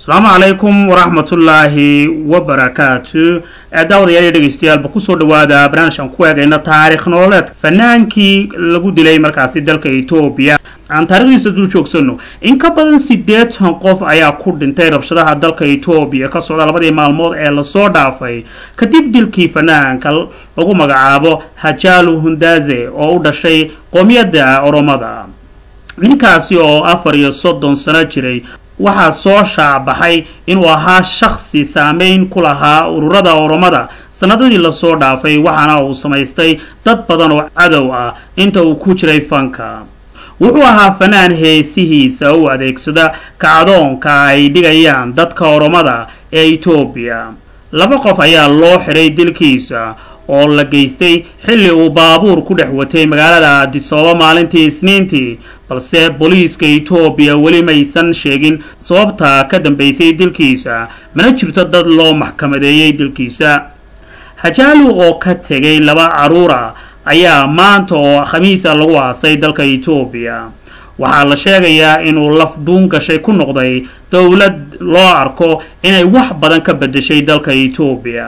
asalaamu calaykum waraxmatullaahi wabarakaatu daawadayaal dhegeystayaaalba kusoo dhawaada barnaamijkan ku eegayna taariikh nololeedka fanaankii lagu dilay markaasi dalka etoobiya aan taarikhdiisa dul joogsano in ka badan siddeetan qof ayaa ku dhintay rabshadaha dalka etoobiya ka socda labadii maalmood ee lasoo dhaafay kadib dilkii fanaanka lagu magacaabo hajalu hundaze oo u dhashay qoomiyadda oromada ninkaasi oo afar iyo soddon sano jiray waxaa soo shaacbaxay inuu ahaa shakhsi saameyn ku lahaa ururada oromada sanadadii lasoo dhaafay waxaana uu samaystay dad badan oo cadow ah inta uu ku jiray fanka wuxuu ahaa fanaan heesihiisa u adeegsada kacdoonka ay dhigayaan dadka oromada ee etoobiya laba qof ayaa loo xidhay dilkiisa oo la geystay xilli uu baabuur ku dhex watay magaalada adisababa maalintii isniintii balse booliiska etoobiya weli maysan sheegin sababta ka dambeysay dilkiisa mana jirto dad loo maxkamadeeyey dilkiisa hajaalu oo ka tegay laba caruura ayaa maanta oo khamiisa lagu aasay dalka etoobiya waxaa la sheegayaa inuu laf dhuun gashay ku noqday dowlad loo arko inay wax badan ka bedeshay dalka etoobiya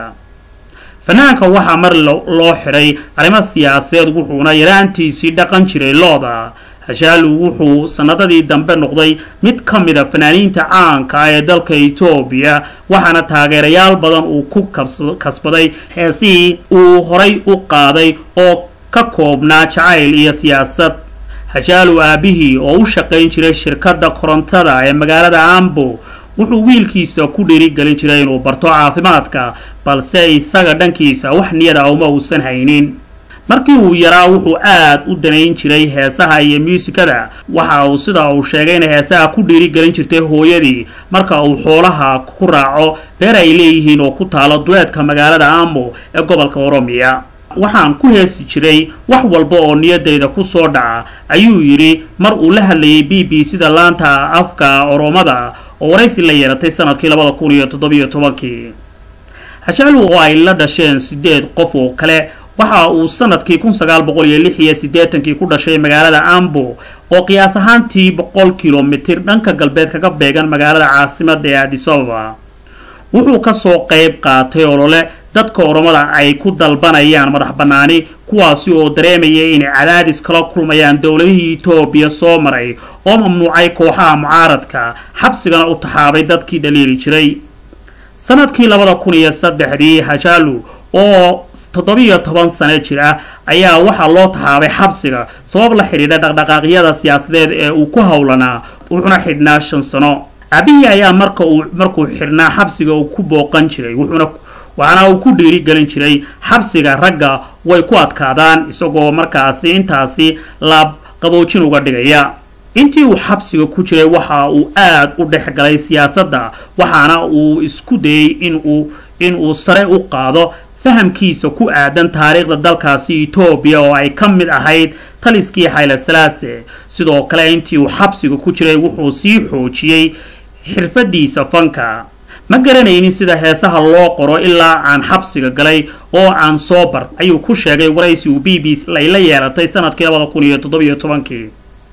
fanaanka waxaa mar loo xidhay arrimo siyaasadeed wuxuuna yaraantiisii dhaqan jiray looda hashaalu wuxuu sanadadii dambe noqday mid ka mida fanaaniinta caanka ah ee dalka etoobiya waxaana taageerayaal badan uu ku kasbaday heesihii uu horay u qaaday oo ka koobnaa jacayl iyo siyaasad hashaalu aabihii oo u shaqayn jiray shirkadda korontada ee magaalada ambo wuxuu wiilkiisa ku dhiirigelin jiray inuu barto caafimaadka balse isaga dhankiisa wax niyada uma uusan haynin markii uu yaraa wuxuu aad u danayn jiray heesaha iyo muusikada waxa uu sida uu sheegay inay heesaha ku dhiirigelin jirtay hooyadii marka uu xoolaha ku raaco beer ay leeyihiin oo ku taalo duleedka magaalada amo ee gobolka oromiya waxaan ku heesi jiray wax walba oo niyadayda ku soo dhaca ayuu yidhi mar uu la hadlayay b b sida laanta afka oromada oo waraysi la yeelatay sanadkii labada kun iyo toddobiyo tobankii hashaalu oo ay la dhasheen sideed qof oo kale waxa uu sanadkii kun sagaal boqol iyo lix iyo siddeetankii ku dhashay magaalada ambo oo qiyaas ahaantii boqol kilomitir dhanka galbeed kaga beegan magaalada caasimada ee adisababa wuxuu kasoo qayb qaatay olole dadka oromada ay ku dalbanayaan madax bannaani kuwaasi oo dareemaya inay cadaadis kala kulmayaan dowladihii etoobiya soo maray oo mamnuucay kooxaha mucaaradka xabsigana u taxaabay dadkii dhaliili jiray sanadkii labada kun iyo saddexdii hajaalu oo toddobiyo toban sano jir ah ayaa waxaa loo taxaabay xabsiga sabab la xidhiidha dhaqdhaqaaqyada siyaasadeed ee uu ku howlanaa wuxuuna xidhnaa shan sano aabihii ayaa marka uu markuu xidhnaa xabsiga uu ku booqan jiray wuxuuna waxaana uu ku dhiirigelin jiray xabsiga ragga way ku adkaadaan isagoo markaasi intaasi laab qaboojin uga dhigaya intii uu xabsiga ku jiray waxa uu aad u dhex galay siyaasadda waxaana uu isku dayey inuu inuu sare u qaado fahamkiisa ku aadan taariikhda dalkaasi etoobiya oo ay ka mid ahayd taliskii xayle salaase sidoo kale intii uu xabsiga ku jiray wuxuu sii xoojiyey xirfadiisa fanka ma garanaynin sida heesaha loo qoro ilaa aan xabsiga galay oo aan soo bart ayuu ku sheegay waraysi uu b b ay la yeelatay sanadkii labada kun iyo toddobiyo tobankii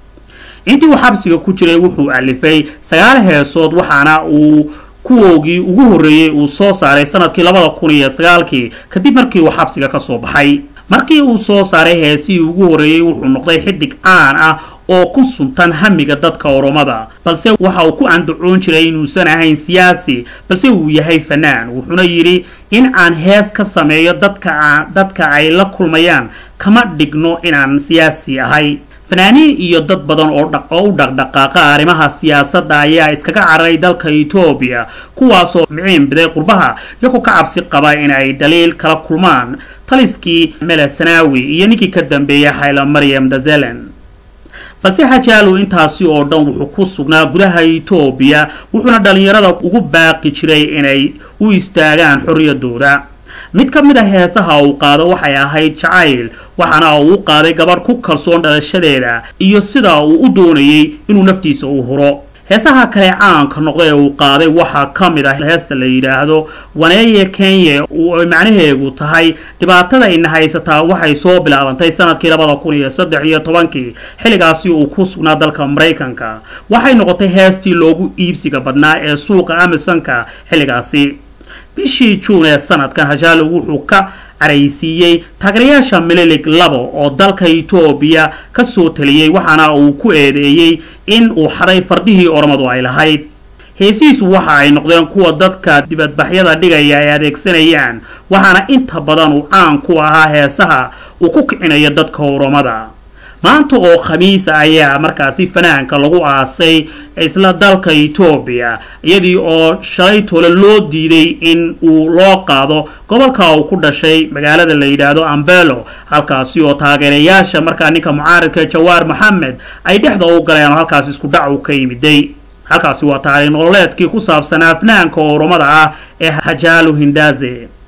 intii uu xabsiga ku jiray wuxuu alifay sagaal heesood waxaana uu kuwoogii ugu horreeyey uu soo saaray sanadkii labada kun iyo sagaalkii kadib markii uu xabsiga ka soo baxay markii uu soo saaray heesihii ugu horreeyey wuxuu noqday xidig caan ah oo ku suntan hamiga dadka oromada balse waxa uu ku andacoon jiray inuusan ahayn siyaasi balse uu yahay fanaan wuxuuna yidhi in aan hees ka sameeyo dadka dadka ay la kulmayaan kama dhigno inaan siyaasi ahay fanaaniin iyo dad badan oo u dhaqdhaqaaqa arrimaha siyaasadda ayaa iskaga cararay dalka etoobiya kuwaasoo miciin biday qurbaha iyagoo ka cabsi qaba in ay dhaliil kala kulmaan taliskii mele sanaawi iyo ninkii ka dambeeyay xayla maryam dazelen balse hajaalu intaasi oo dhan wuxuu ku sugnaa gudaha etoobiya wuxuuna dhallinyarada ugu baaqi jiray inay u istaagaan xorriyadooda mid ka mid a heesaha uu qaado waxay ahayd jacayl waxaana uu u qaaday gabadh ku kalsoon dhalashadeeda iyo sida uu u doonayay inuu naftiisa u huro heesaha kale caanka noqda ee uu qaaday waxaa ka mid ah heesta la yidhaahdo waneeye kenya oo macnaheegu tahay dhibaatada ina haysataa waxay soo bilaabantay sanadkii labada kun iyo saddex iyo tobankii xilligaasi uu ku sugnaa dalka maraykanka waxay noqotay heestii loogu iibsiga badnaa ee suuqa amazonka xilligaasi bishii juun ee sanadkan hajaalo wuxuu ka caraysiiyey taageerayaasha mililig labo oo dalka etoobiya ka soo taliyey waxaana uu ku eedeeyey in uu xaday fardihii oromadu ay lahayd heesihiisu waxa ay noqdeen kuwa dadka dibadbaxyada dhigaya ay adeegsanayaan waxaana inta badan uu caan ku ahaa heesaha uu ku kicinayo dadka oromada maanta oo khamiisa ayaa markaasi fanaanka lagu aasay isla dalka etoobiya iyadii oo shalay tole loo diiday in uu loo qaado gobolka uu ku dhashay magaalada la yidhaahdo ambelo halkaasi oo taageerayaasha markaa ninka mucaaridka jawaar maxamed ay dhexda u galeen oo halkaasi isku dhac u ka yimiday halkaasi waa taariikh nololeedkii ku saabsanaa fanaanka oromada ah ee hajaalo hindaze